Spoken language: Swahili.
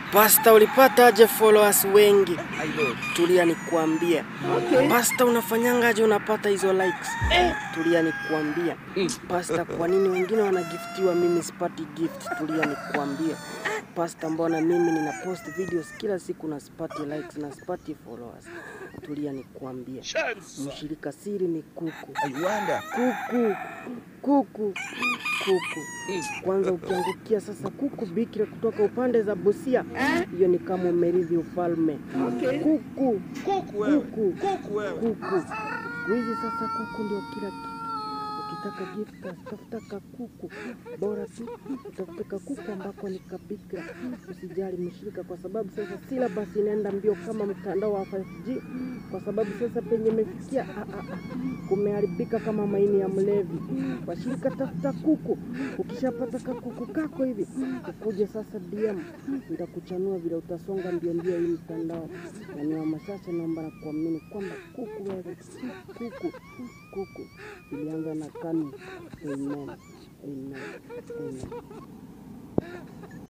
Pasta, ulipata aje followers wengi? Tulia nikuambia. Pasta, unafanyangaje unapata hizo likes? Tulia nikuambia. Pasta, kwa nini wengine wanagiftiwa mimi sipati gift? Tulia nikuambia. Pasta, mbona mimi nina post videos kila siku na sipati likes na sipati followers? Tulia nikuambia. Mshirika siri ni kuku. Kuku, kuku, kuku. Kwanza ukiangukia sasa kuku bikira kutoka upande za Busia, hiyo ni kama umerithi ufalme. Kuku, kuku, kuku. Siku hizi sasa kuku ndio kila kitu. Ukitaka gift tafuta kakuku, bora tu utafute kakuku ambako ni kabikira. Usijali mshirika, kwa sababu sasa syllabus inaenda mbio kama mtandao wa 5G, kwa sababu sasa penye imefikia ah, ah, ah, kumeharibika kama maini ya mlevi. Washirika, tafuta kuku. Ukishapata kakuku kako hivi, ukuje sasa DM, nitakuchanua vile utasonga mbio mbio hii mtandao. Na ni wamashache, naomba na kuamini kwamba kuku wewe, kuku, kuku ilianza na kanu. Amen, amen, amen.